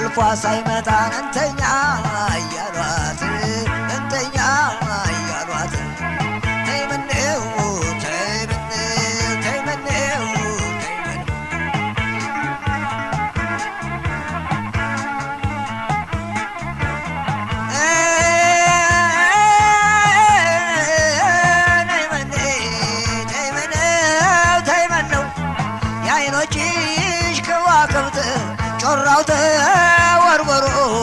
እንቅልፏ ሳይመጣ እንተኛ እያሏት እንተኛ እያሏት ተይ ምነው ተይ ምነው ተይ ምነው ተይ ምነው የዓይኖችሽ ከዋክብት ጮራው ተወርወሮ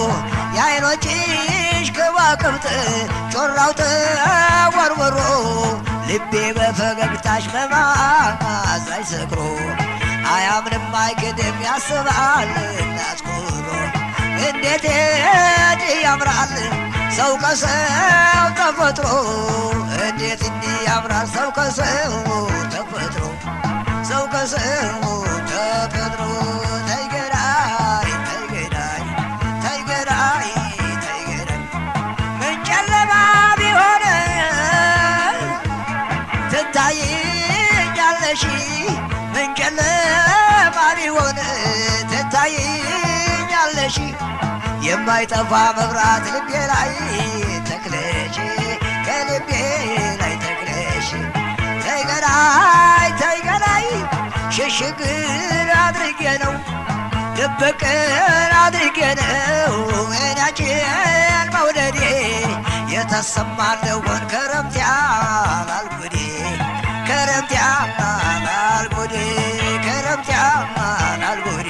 የዓይኖችሽ ከዋክብት ጮራው ተወርወሮ ልቤ በፈገግታሽ በማዛይ ሰክሮ አያምንም አይክድም ያስባል እናትኩሮ እንዴት ሄድ ያምራል ሰው ከሰው ተፈጥሮ እንዴት እንዲህ ያምራል ሰው ከሰው ተፈጥሮ ሰው ከሰው ተፈጥሮ ተይገዳይ ተይገዳይ ተይገዳይ ተይገዳይ ምን ጨለማ ቢሆን ትታይኛለሽ ምን ጨለማ ቢሆን ትታይኛለሽ የማይጠፋ መብራት ልቤ ላይ ተክለሽ ከልቤ ላይ ተክለሽ ተይገዳይ ተይገዳይ ሽሽግር አድርጌ ነው ድብቅን አድርጌ ነው እኔያችን መውደዴ የተሰማ እንደሆን ከረምት ያላል ጉዴ ከረምት ያላል ጉዴ ከረምት ያላል ጉዴ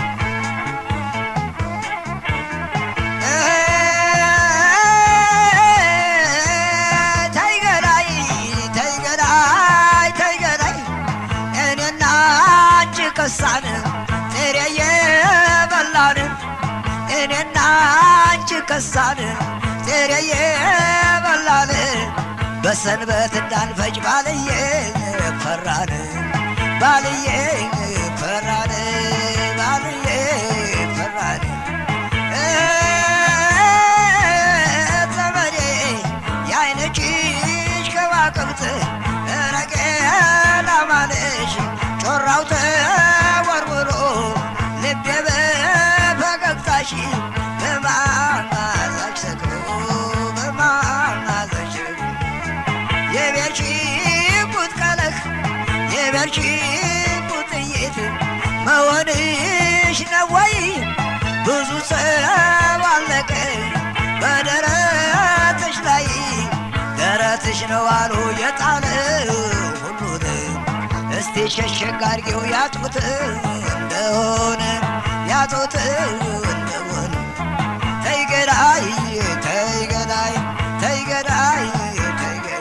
ተይገዳይ ተይገዳይ ተይገዳይ እኔና አንቺ ከሳን ጥሬ የበላን እኔና አንቺ ከሳን ጥሬ የበላን በሰንበት እንዳንፈጅ ባልዬ ፈራን ባልዬ ፈራን ባልዬ ፈራን ዘመዴ የዓይንችሽ ከዋክብት ረገላ ማለሽ ጮራው ተወርውሮ ልቤ በፈገግታሽ በማዛሽ ሰክሮ በማዛሽ የቤርሺ ቁጥ ቀለህ የቤርሺ ቁጥይት መሆንሽ ነው ወይ ብዙ ሰው አለቀ በደረትሽ ላይ ደረትሽ ነው አሉ የጣለ ሁሉን እስቲ ሸሸግ አድርጌው ያጡት እንደሆነ ያጡት እንደሆነ ተይገዳይ ተይገዳይ ተይገዳይ ተይገዳይ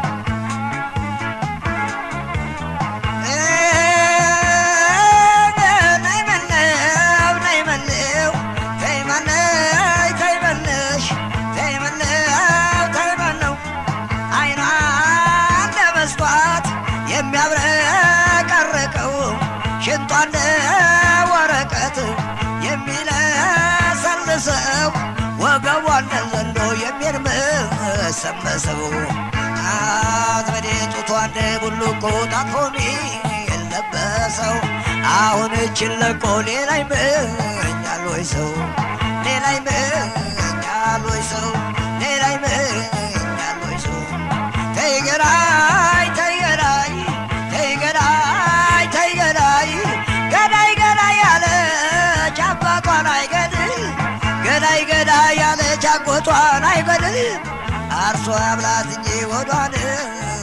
ነይ መነው ነይ መነው ተይ መነይ ተይ መነሽ ተይ መነው ተይ መነው አይኗ እንደ መስታወት የሚያብረቀርቀው ሽንቷ እንደ ወረቀት የሚለሰልሰው ወገቧ እንደ ዘንዶ የሚርመሰመሰው አዝመዴ ጡቷ እንደ ቡልኮ ታጥፎ የለበሰው አሁን እችን ለቆ ሌላ ይመኛል ወይ ሰው ሌላ ይመኛል ወይ ሰው ሌላ ይመኛል ወይ ሰው ተይገራይ ተይገራይ ተይገራይ ተይገራይ ገዳይ ገዳይ ያለች አባቷን አይገድል ገዳይ ገዳይ ያለች አጎቷን አይገድል አርሶ ያብላት እንጂ ወዷን